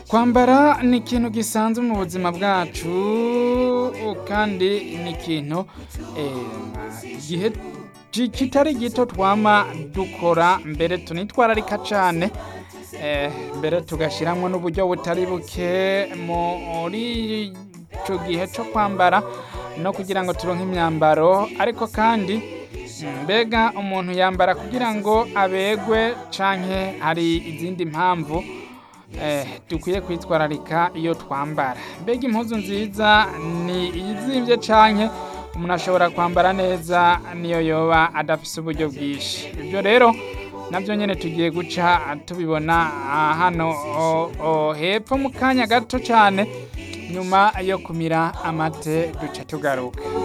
kwambara ni ikintu gisanzwe mu buzima bwacu kandi ni ikintu igihe kitari gito twama dukora mbere tunitwararika cane mbere tugashiramwo n'uburyo butari buke muri ico gihe co kwambara no kugira ngo turonke imyambaro ariko kandi mbega umuntu yambara kugira ngo abegwe canke hari izindi mpamvu dukwiye kwitwararika iyo twambara mbega impuzu nziza ni iyizimvye canke umuntu ashobora kwambara neza niyo yoba adafise uburyo bwinshi ibyo rero nabyo nyine tugiye guca tubibona hano hepfo mu kanya gato cyane nyuma yo kumira amate duca tugaruka